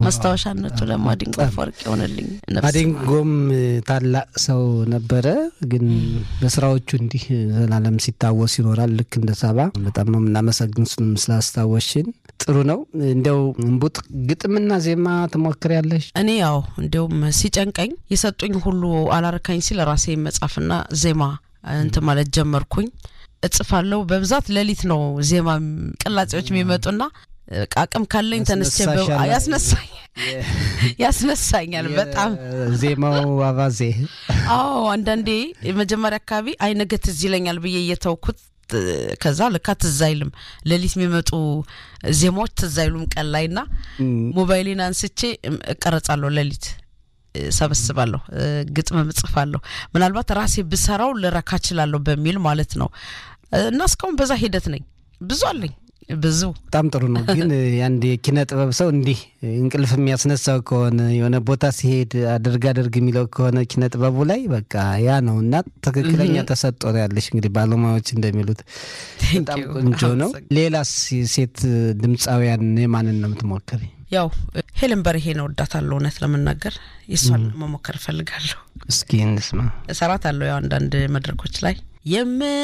ማስታወሻነቱ ለማዲንጎ አፈወርቅ ይሆንልኝ። ማዲንጎም ታላቅ ሰው ነበረ፣ ግን በስራዎቹ እንዲህ ዘላለም ሲታወስ ይኖራል። ልክ እንደ ሳባ በጣም ነው የምናመሰግን ስላስታወሽን። ጥሩ ነው። እንዲያው እምቡጥ ግጥምና ዜማ ትሞክሪያለሽ? እኔ ያው እንዲያውም ሲጨንቀኝ የሰጡኝ ሁሉ አላረካኝ ሲል ራሴ መጻፍና ዜማ እንትን ማለት ጀመርኩኝ። እጽፋለሁ በብዛት ሌሊት ነው ዜማ ቅላጼዎች የሚመጡና አቅም ካለኝ ተነስቼ ያስነሳኝ ያስነሳኛል በጣም ዜማው አባዜ። አዎ አንዳንዴ የመጀመሪያ አካባቢ አይ ነገ ትዝ ይለኛል ብዬ እየተውኩት ከዛ ልካ ትዝ አይልም። ሌሊት የሚመጡ ዜማዎች ትዝ አይሉም ቀን ላይ ና ሞባይሌን አንስቼ እቀረጻለሁ ሌሊት ሰበስባለሁ ግጥም እጽፋለሁ። ምናልባት ራሴ ብሰራው ልረካ እችላለሁ በሚል ማለት ነው። እና እስካሁን በዛ ሂደት ነኝ። ብዙ አለኝ ብዙ። በጣም ጥሩ ነው። ግን አንድ የኪነ ጥበብ ሰው እንዲህ እንቅልፍ የሚያስነሳው ከሆነ የሆነ ቦታ ሲሄድ አድርግ አድርግ የሚለው ከሆነ ኪነ ጥበቡ ላይ በቃ ያ ነው እና ትክክለኛ ተሰጦ ነው ያለሽ። እንግዲህ ባለሙያዎች እንደሚሉት በጣም ቆንጆ ነው። ሌላስ ሴት ድምፃውያን የማንን ነው የምትሞክሪ? ያው ሄለን በርሄን እወዳታለሁ። እውነት ለመናገር የሷን መሞከር እፈልጋለሁ። እስኪ እንስማ። እሰራታለሁ ያው አንዳንድ መድረኮች ላይ የም